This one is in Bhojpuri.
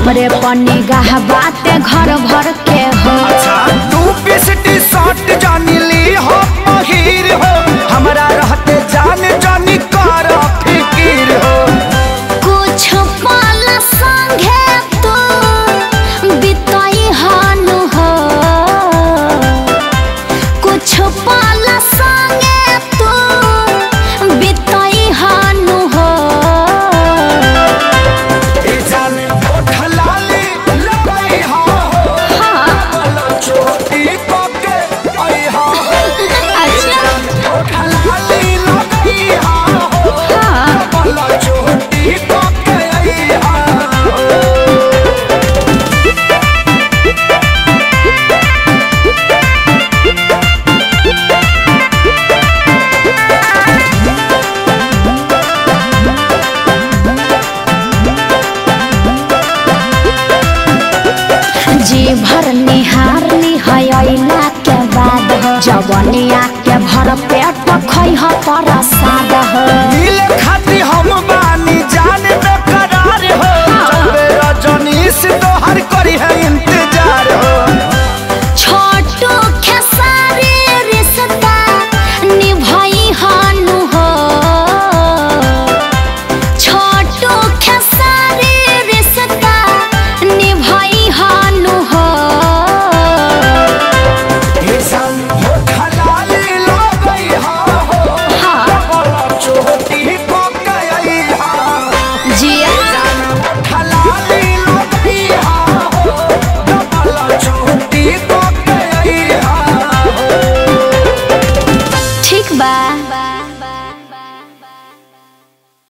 हमरे पन्नी गाह बाते घर भर के हो अच्छा तू पीस टी शर्ट जानी ली हो पहिर हो हमरा रहते जान जानी कर फिकीर हो कुछ पल संगे तू बिताई हानु हो कुछ पल संगे तू बिताई हानु हो ए जान ओठ लाली लगई हा हो बोलो छोटी पके आई हा हो अच्छा ओठ लाली लगई हा हो हाँ बोलो छोटी पके आई हा हो जी भर निहार निहयला के बाद जवनिया के भर पेट खै ह परस